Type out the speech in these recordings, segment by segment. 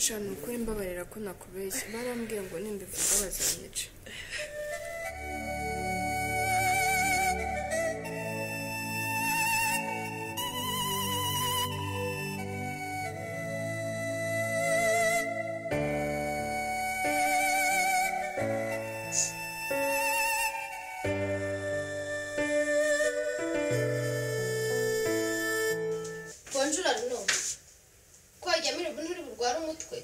sha ni ukuri mbabarira ko nakubeshye barambwiye ngo nimbivuga bazanyica konjura none ko wajya muri buri burwara umutwe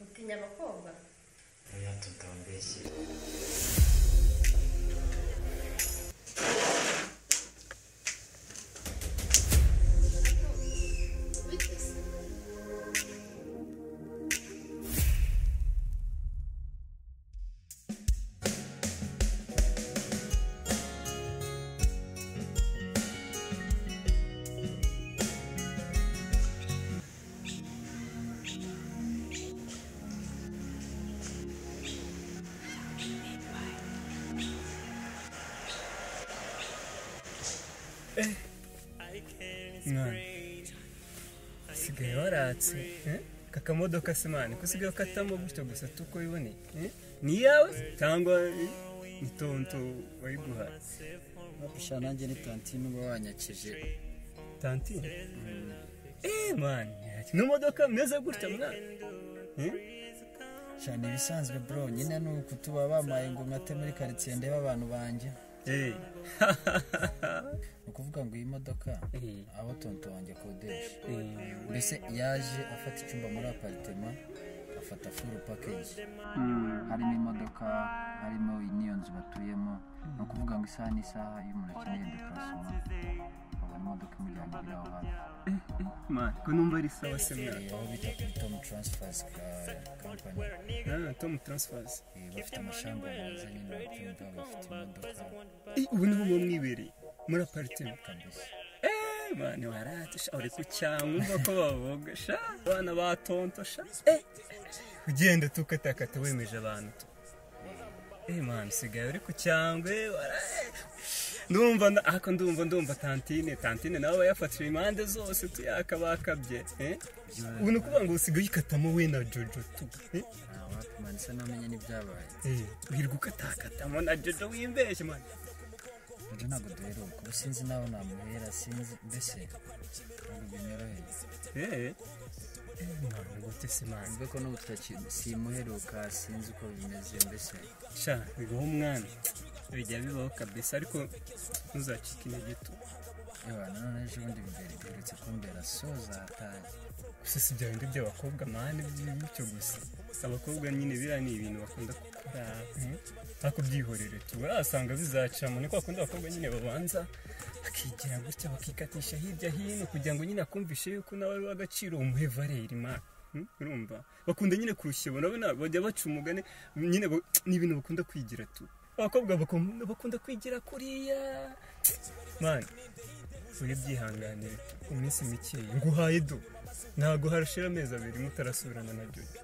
utinya abakobwa oya tutambeshye biteze mwana usigaye waratse eh? kakamodoka se mwana ko usigaye ukatamo gutyo gusa tuko wiboneye eh? ni iyawe cyangwa eh, ni tonto wayiguha sha nanjye ni tantine uba wanyakije tanti eh mwana n'imodoka meze gutya mwana eh? sha ni ibisanzwe bro nyine ni uku tuba bamaye ngo nkate muri karitsiye ndebe abantu banjye eh ni ukuvuga ngo iyi modoka Eh. aho tonto wanjye akodesha eh, mbese yaje afata icyumba muri aparitema afata furu pakeji harimo imodoka harimo n'iyo nzu batuyemo ni ukuvuga ngo isaha n'isaha iyo umuntu akeneye dekarasoma abona imodoka imujyana iri aho hafi mwana ko numva ari sawa se mwana Eh, aho bita kuri tomu taransifazi kampani ah tom transfers Eh, bafite amashamba meza nyine babyumva bafite imodoka eh, ubu niho uba mwibereye muri aparitema kabisa Eh, mwana warate sha uri ku cyangwa umva ko bavuga sha abana batonto sha eh ugenda tukatakata wemeje abantu tu eh mwana usigaye uri ku cyangwe wara- ndumva nda- ako ndumva ndumva tantine tantine nawe yafatira impande zose tuyakabakabye eh ubu ni ukuvuga ngo usigaye uyikatamo we na jojo tu eh wapi isa namenye n'ibyabaye Eh, wirirwa ukatakatamo na jojo wimbeshye mwana ibyo ntabwo duheruka ubu sinzi n'aho namuhera sinzi mbese ntabwo binyoroheye eh eh, mwana gute se mwana ubwo ko n'ubu tutaki- simuheruka sinzi uko bimeze mbese sha bibaho umwana bijya bibaho kabisa ariko ntuzacike intege tu yewe nanone ejo bundi bigari biherutse kumbera soza hataye gusa si bya bindi by'abakobwa mani bityo gusa abakobwa nyine biriya ni ibintu bakunda gukora eh, ariko byihorere tu wasanga bizacamo ni kwa kundi abakobwa nyine babanza bakigira gutya bakikatisha hirya hino kugira ngo nyine akumvishe yuko nawe ari uw'agaciro umuhe valeri mani urumva bakunda nyine kurushyabo nabo na- bajya baca umugani nyine ba- ni ibintu bakunda kwigira tu abakobwa bakunda bakunda kwigira kuriya mani uyu byihanganire ku minsi mikeya nguhaye do ntabwo harashira amezi abiri mutarasubirana na jojo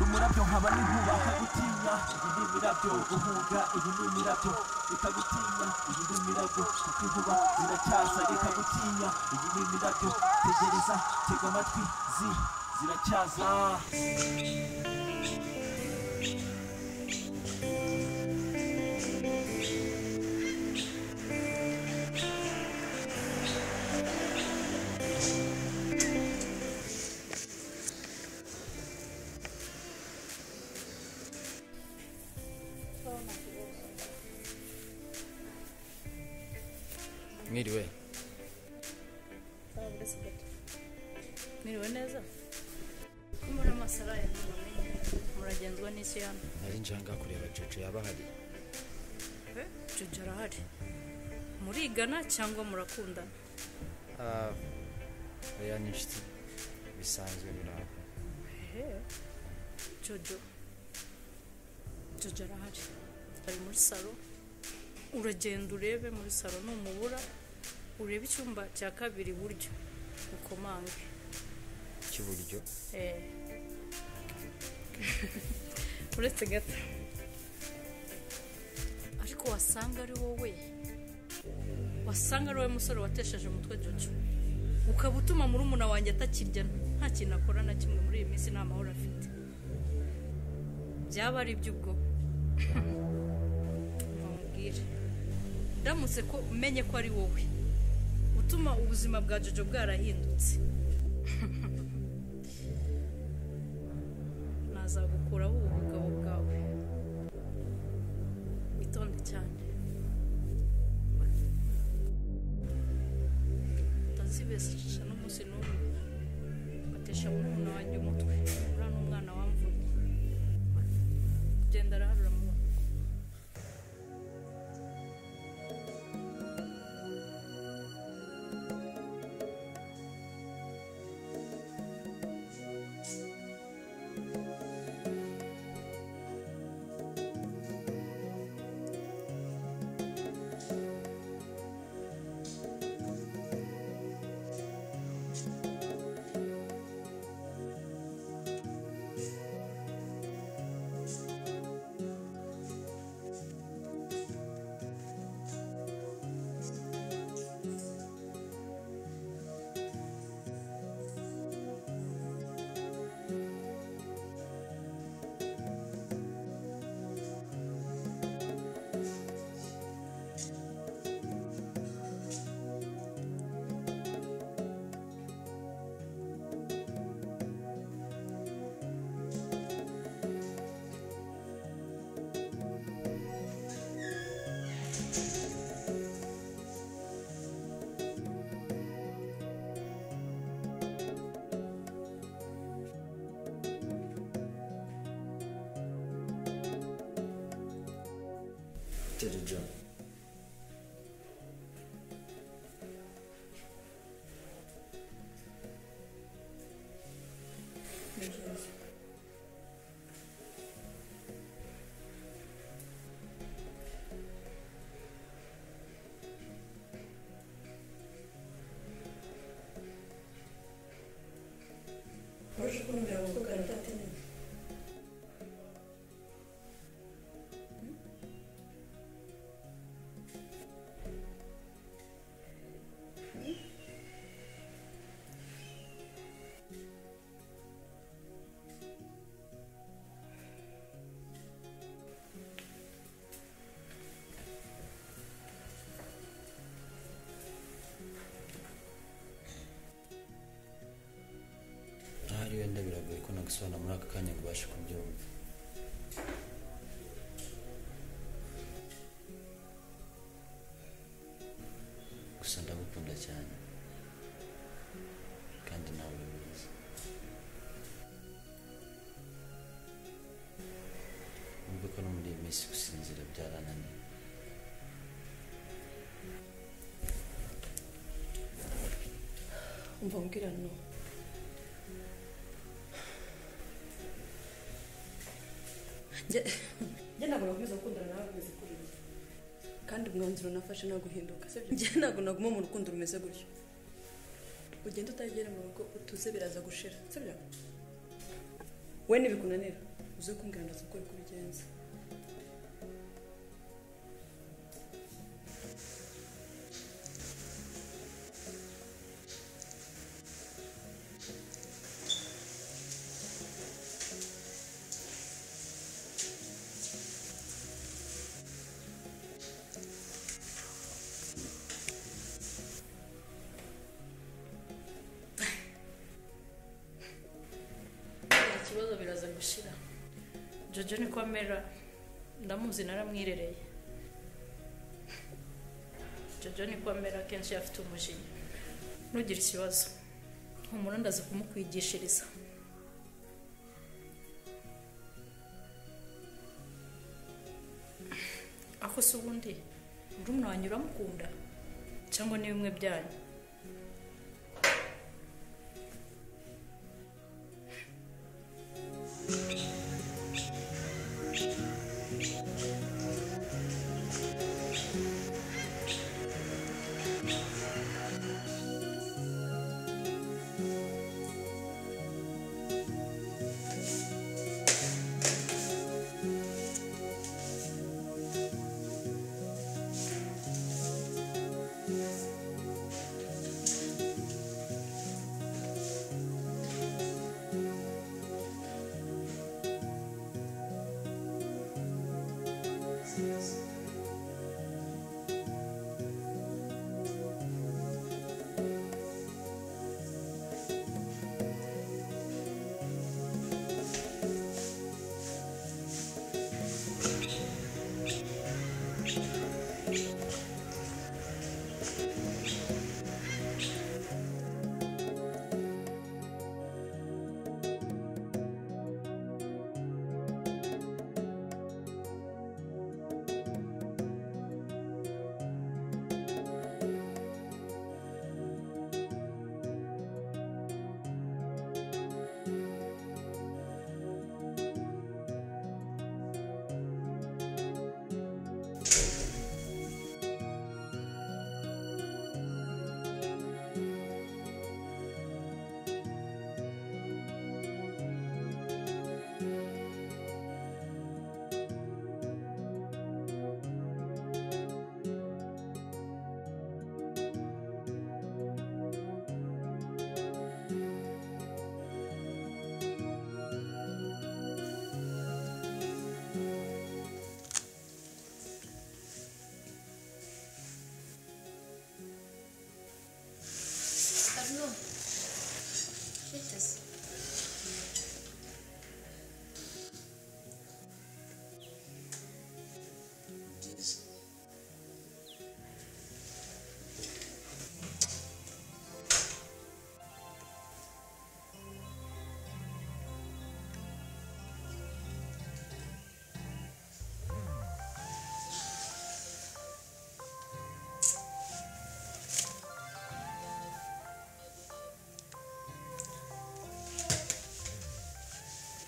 umurabyo nkaba n'inkuba akagutinya ibi ni imirabyo guhuga ibi ni imirabyo ikagutinya ibi ni imirabyo kuko inkuba ziracyasa ikagutinya ibi ni imirabyo tegereza tega amatwi zi ziracyaza twaba burasibeti miriwe neza muri amasaraya muragenzwa n'isi hano nari njanga kureba jojo yaba ahari jojo arahari murigana cyangwa murakundana Ah, oya ni inshuti bisanzwe biraho jojo jojo arahari ari muri salo uragenda urebe muri salo numubura urebe icyumba cya kabiri iburyo ukomange cy'iburyo Eh. uretse gato ariko wasanga ari wowe wasanga ari wowe musore watesheje umutwe jojo ukaba utuma muri umuna wanjye atakirya nta kintu akora na kimwe muri iyi minsi nta mahoro afite byaba ari iby'ubwo bamubwire ndamutse ko umenye ko ari wowe utuma ubuzima bwa jojo bwarahindutse nazagukuraho ubu bugabo bwawe witonde cyane utazibesesha n'umunsi n'umwe batesha murumuna wanjye umutwe uriya ni umwana wamvuye genda araharura mu jojo ahari wenda biragoye ko nagusobanura muri aka kanya ngo ubashe kubyumva gusa ndagukunda cyane kandi nawe ubizi wumve ko no muri iyi minsi gusinzira byarananiye umva mbwira no njye ntabwo nakomeza gukundana nawe rumeze kuriya kandi umwanzuro nafashe ntabwo uhinduka sibyo njye ntabwo naguma mu rukundo rumeze gutyo ugenda utagera mu rugo utuze biraza gushira sibyo we ntibikunanira uze kumbwira ndaza uko uri kubigenza ikibazo biraza gushira jojo niko amera ndamuzi naramwirereye jojo niko amera kenshi afite umujinya ntugire ikibazo humura ndaza kumukwigishiriza ako se ubundi murumuna wanyu uramukunda cyangwa ni bimwe byanyu Arnaud, witeze byiza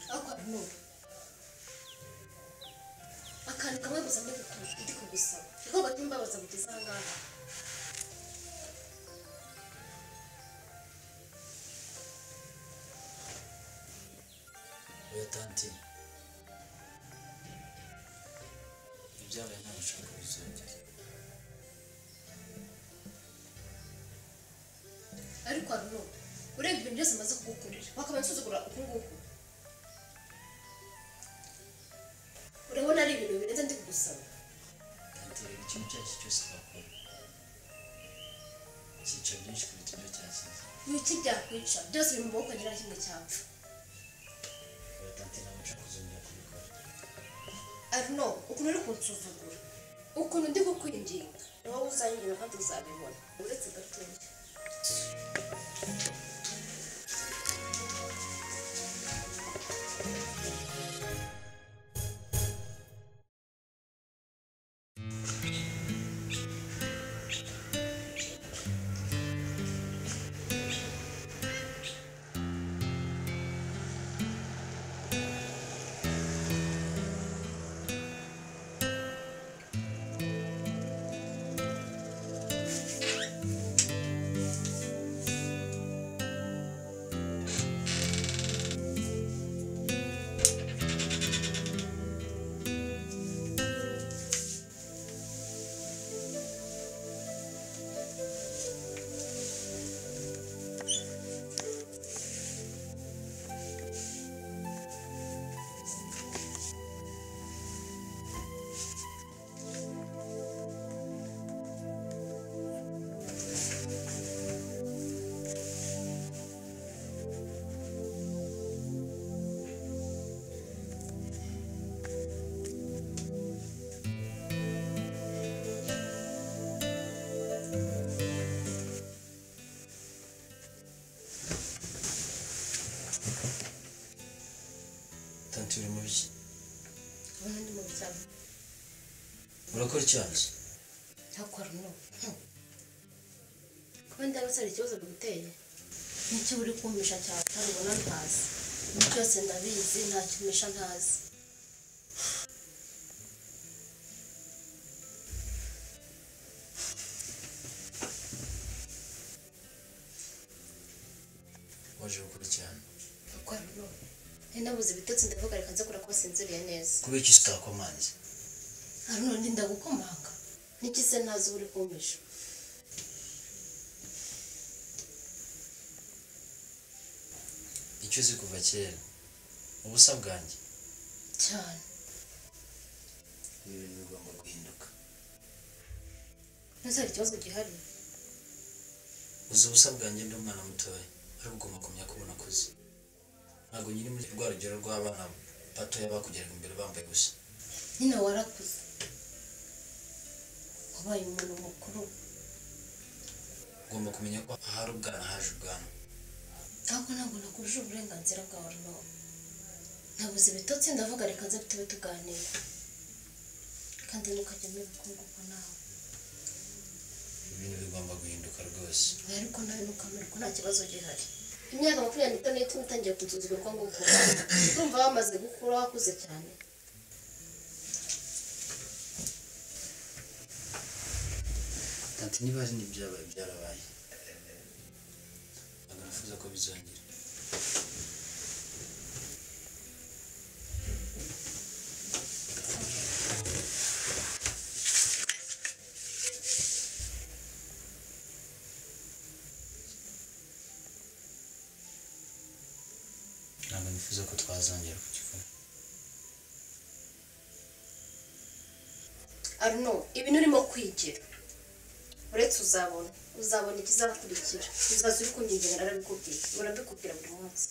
ahubwo Arnaud akantu kamwe gusa ndi kuku- ndi kugusaba niko gatumye mbabaza kugeza aha ngaha oya tanti ibyabaye ntabwo ushaka bizongera ariko Arnaud urebye ibintu byose amaze kugukorera wakaba nsuzugura uku nguku urabona ari ibintu birenze ndi kugusaba tanti reba ikintu icyo ari cyo cyose wakora cyica byinshi kuruta ibyo cyasize ibiki byakwica byose biri mu maboko agira kimwe cyapfa oya tanti ntabwo ushaka kuzongera kubikora Arnaud ukuntu uri kunsuzugura ukuntu ndi kukwinginga ni wowe uzanyirira kandi uzabibona uretse gatoya turi mu biki ubu ndi mu bizami urakora icyaha ki? ntakora no kuba ndabona hari ikibazo biguteye n'icyo uri kumpisha cyane utarubona ntazi ibintu byose ndabizi nta kimisha ntazi waje gukora icyaha ntakora no nabuze ibitotsi ndavuga reka nze kurakora sinziriye neza kubera iki utakomanze hano ndi ndagukomanga n'iki se ntazi uba uri kumpisha icyo uzi kuva kera ubusa bwanjye cyane ibi bintu bigomba guhinduka ntuzi hari ikibazo gihari uzi ubusa bwanjye ndi umwana mutoya ariko ugomba kumenya ko unakuze ntabwo nyiri muri rwa rugero rw'abana batoya bakugeraga imbere bambaye gusa nyine warakuze wabaye umuntu mukuru ugomba kumenya ko ahari ubwana haje ubwana ariko ntabwo nakuruje uburenganzira bwawe nawe nabuze ibitotsi ndavuga reka nze tube tuganira kandi ntukajyamo ibikunguko nawe ibintu bigomba guhinduka rwose ariko nawe ntukamerwa nta kibazo gihari imyaka makumyabiri n'itanu n'itanu itangiye kuzuza ibikunguko urumva bamaze gukura wakuze cyane ati niba hari n'ibyabaye byarabaye ntabwo nifuza ko bizongera ntabwo nifuza ko twazongera kugikora arno ibintu urimo kwigira uretse uzabona uzabona ikizakurikira uzaza uri kunyigenera arabikubwira urabikubwira buri munsi